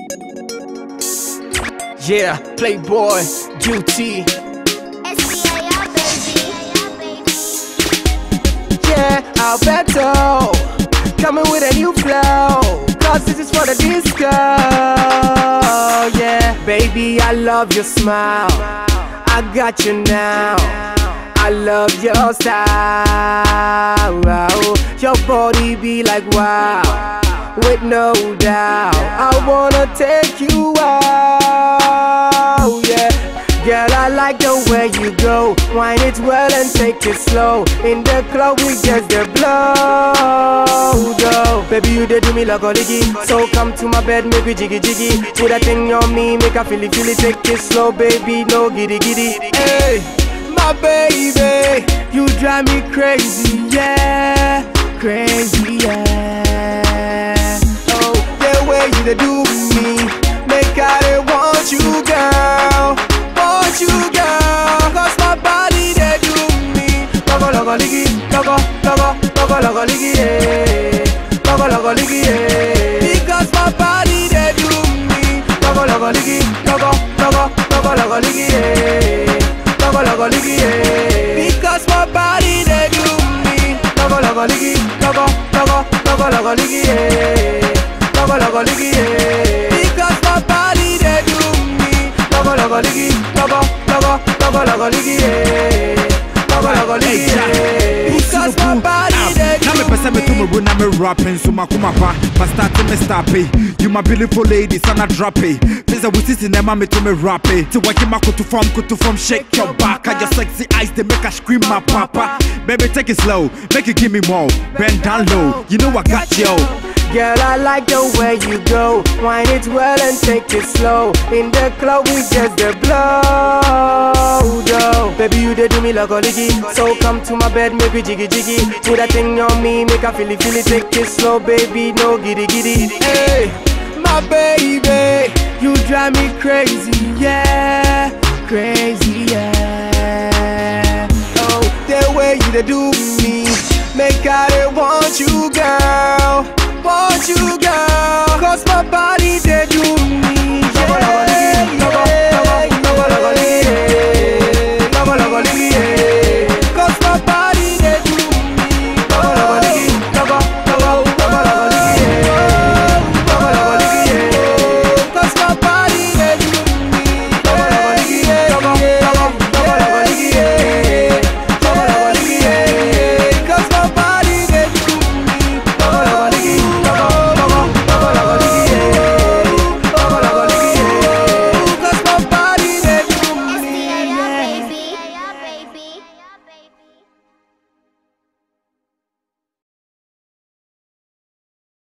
Yeah, Playboy, duty. SBIR, baby. Yeah, Alberto. Coming with a new flow. Cause this is for the disco. Yeah, baby, I love your smile. I got you now. I love your style. Your body be like wow. With no doubt, I wanna take you out. Yeah. Girl, I like the way you go. Wine it well and take it slow. In the club, we just the blow. Go. Baby, you did do me like a liggy. So come to my bed, make we jiggy jiggy. Put that thing on me, make I feel it, feel it. Take it slow, baby, no giddy giddy. Hey, my baby, you drive me crazy, yeah. Crazy, yeah. Oh, the way you dey do me, make I dey want you, girl. Want you, girl. Cause my body they do me. Logo, logo, ligi, logo, logo, logo, logo, ligi, yeah. Logo, logo, ligi, yeah. Because my body they do me. Logo, logo, ligi, logo, logo, logo, logo, ligi, yeah. Logo, logo, ligi, yeah. Because my body they do me. Logo, logo, ligi, logo, logo, logo, logo, ligi, yeah. Logo, logo, ligi, yeah. Because my body they do me. Logo, logo, ligi, logo, logo, logo, logo, ligi, yeah. Logo, logo, ligi, yeah. Because my body they na do mepɛ sɛ meto me me. ro na me rapping so makoma pa mastarte me stape you my beautiful lady sana drape fi sɛ wo sisi na ɛma me to me rappe te wɔgye ma koto fam koto fam shake your back and your sexy eyes they make her scream my papa baby take it slow make you give me more bend down low you know I got you Girl, I like the way you go. Wine it well and take it slow. In the club, we just the blow. Though. Baby, you did do me like a liggy. So come to my bed, make we jiggy jiggy. Put that thing on me, make I feel it, feel it. Take it slow, baby, no giddy giddy. Hey, my baby, you drive me crazy, yeah, crazy, yeah. Oh, the way you dey do me, make I dey want you, girl, want you, girl. Cause my body